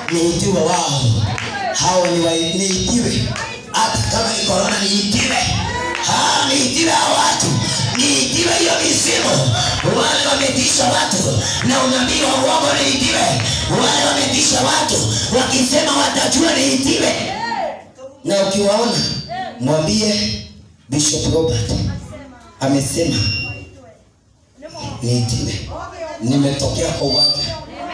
niitiwe wao hao ni wa- niitiwe hata kama ni korona niitiwe Ah, niitiwe hao watu niitiwe hiyo misimu wale wametisha watu na unabii wa uongo niitiwe wale wametisha watu wakisema watajua niitiwe na ukiwaona mwambie bishop robert amesema niitiwe nimetokea kwa uwanja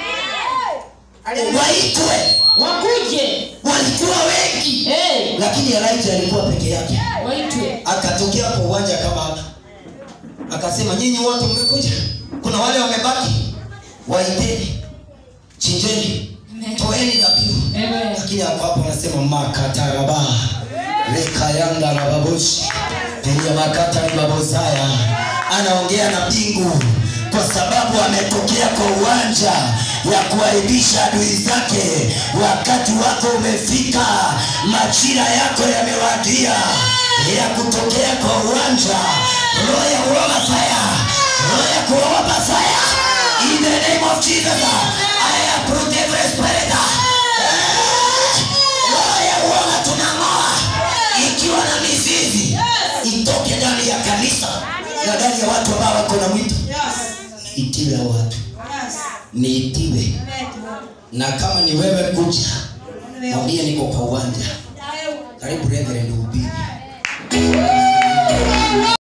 waitwe wakuje walikuwa wengi hey, lakini elijah alikuwa peke yake waitwe akatokea kwa uwanja kama hapa akasema nyinyi wote mmekuja kuna wale wamebaki waiteni chinjeni toeni dhabihu Amen. lakini hapo hapo anasema makataraba rekayanda rababoshi penye makata ni babosaya anaongea na mbingu kwa sababu ametokea kwa uwanja ya kuaibisha adui zake wakati wako umefika majira yako yamewadia ya kutokea kwa uwanja roho ya uoga fire roho ya kuogopa fire in the name of jesus i approve every spirit Eh, roho ya uoga tunang'oa ikiwa na mizizi itoke ndani ya kanisa na ndani ya watu ambao wako na mwito niitiwe hao watu niitiwe na kama ni wewe kuja mwambie niko kwa uwanja karibu reverend